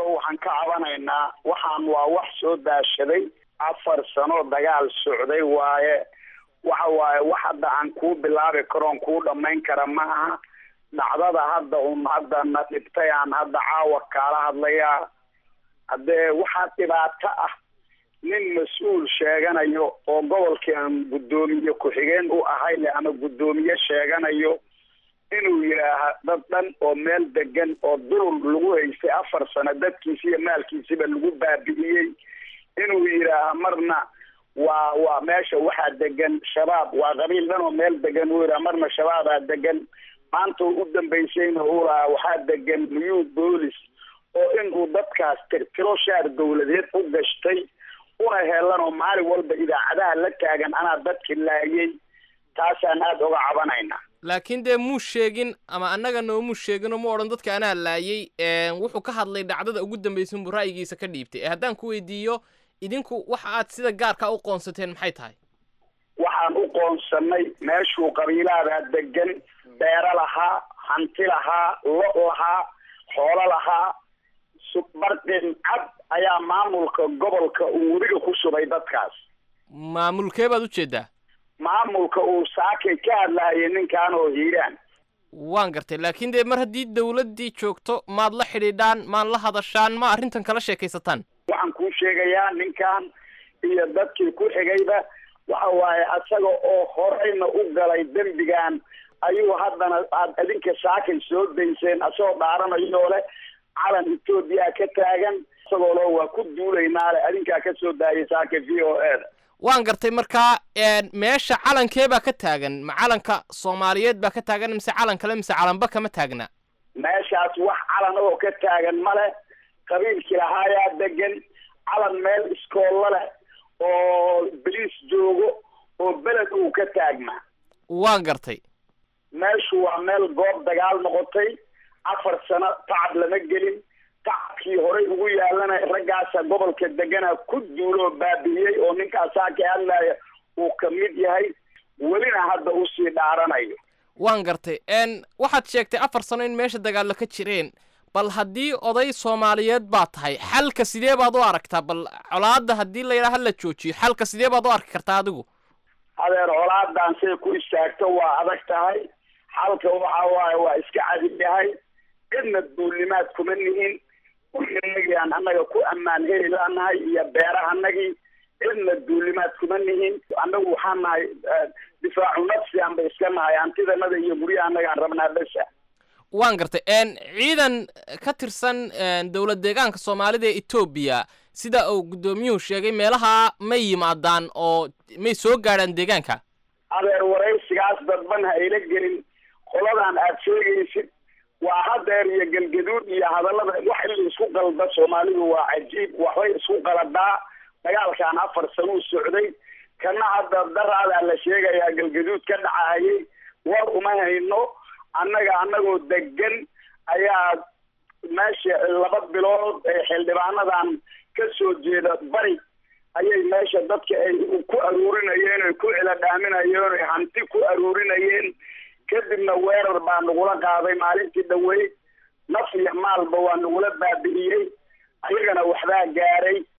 waxaan ka cabanaynaa waxaan waa wax soo daashaday afar sano dagaal socday waaye waxa waaye wax hadda aan kuu bilaabi karoon kuu dhammayn kara ma aha dhacdada hadda un hadda na dhibtay aan hadda caawa kaala hadlayaa haddee waxaa dhibaato ah nin mas-uul sheeganayo oo gobolkii aan guddoomiye ku-xigeen u ahayle ama guddoomiye sheeganayo inuu yidhaaha dad dhan oo meel degan oo dulul lagu haystay afar sano dadkiisi iyo maalkiisiba lagu baabi'iyey inuu yidhaaha marna waa waa meesha waxaa degan shabaab waa qabiil dhan oo meel degan uu yidhaha marna shabaabaa degan maanta u dambaysayna uu lahaa waxaa degan new boolis oo inuu dadkaas tirtiro shaar dawladeed u gashtay una heelan oo maalin walba idaacadaha la taagan anaa dadki laayay taasaan aada uga cabanaynaa laakiin dee muu sheegin ama annaga noomuu sheegin oo mu odhan dadka anaa laayay wuxuu ka hadlay dhacdada ugu dambaysan buu ra'yigiisa ka dhiibtay ee haddaan ku weydiiyo idinku waxa aad sida gaarka u qoonsateen maxay tahay waxaan u qoonsanay meeshuu qabiilaadaa degan beero lahaa hanti lahaa lo lahaa xoolo lahaa barqin cad ayaa maamulka gobolka uu webiga ku shubay dadkaas maamulkee baad ujeedaa maamulka uu saakay ka hadlaayay ninkan oo hiiraan waan gartay laakiin dee mar haddii dawladdii joogto maad la xidhiidhaan maad la hadashaan ma arrintan kala sheekaysataan waxaan kuu sheegayaa ninkan iyo dadkii ku xigayba waxa waaye asaga oo horeyna u galay dembigan ayuu haddana aad idinka saakay soo dayseen asagoo dhaaranayoo leh calan etoobiya ka taagan isagoo lo waa ku duulaynaa le adinkaa ka soo daayay saaka v o e da waan gartay markaa meesha calankee baa ka taagan ma calanka soomaaliyeed baa ka taagan mise calan kale mise calanba kama taagna meeshaas wax calan oo ka taagan male qabiilkii lahaayaa degan calan meel iskoollo leh oo baliis joogo oo beled uu ka taagmaa waan gartay meeshu waa meel goob dagaal noqotay afar sano tacab lama gelin tacabkii horey ugu yaalana raggaasa gobolka degana ku duuloo baabi'iyey oo ninkaasaa ka hadlaya uu ka mid yahay welina hadda usii dhaaranayo waan gartay waxaad sheegtay afar sano in meesha dagaallo ka jireen bal haddii oday soomaaliyeed baa tahay xalka sidee baad u aragtaa bal colaadda haddii la yidhaha la joojiyo xalka sidee baad u arki kartaa adigu adeer colaadan say ku istaagto waa adag tahay xalka waxa waaye waa iska cadib yahay cidna duulimaad kuma nihin wiinagii aan annaga ku ammaan heli laanahay iyo beerahanagii cidna duulimaad kuma nihin annagu waxaan nahay difaacu nafsi anba iska nahay hantidanada iyo guryaha annaga aan rabnaa besa waan gartay ciidan ka tirsan dowlad deegaanka soomaalida ee etoobiya sida uu guddoomiyuhu sheegay meelaha may yimaadaan oo may soo gaadhaan deegaanka adeer waraysigaas dadban ha ayla gelin qoladan aad sheegaysid waa hadeer iyo galgaduud iyo hadallada wax in la isku qalda soomaalidu waa cajiib waxbay isku qaladaa dagaalkan afar sanuu socday kana hadda daraadaa la sheegayaa galgaduud ka dhacayay war uma hayno annaga annagoo degan ayaa meesha laba bilood ee xildhibaanadan ka soo jeeda bari ayay meesha dadka ay ku aruurinayeen oy ku ciladhaaminayeen oy hanti ku aruurinayeen kadibna weerar baa nagula qaaday maalintii dhaweyd naf iyo maalba waa nagula baabi'iyey ayagana waxbaa gaaray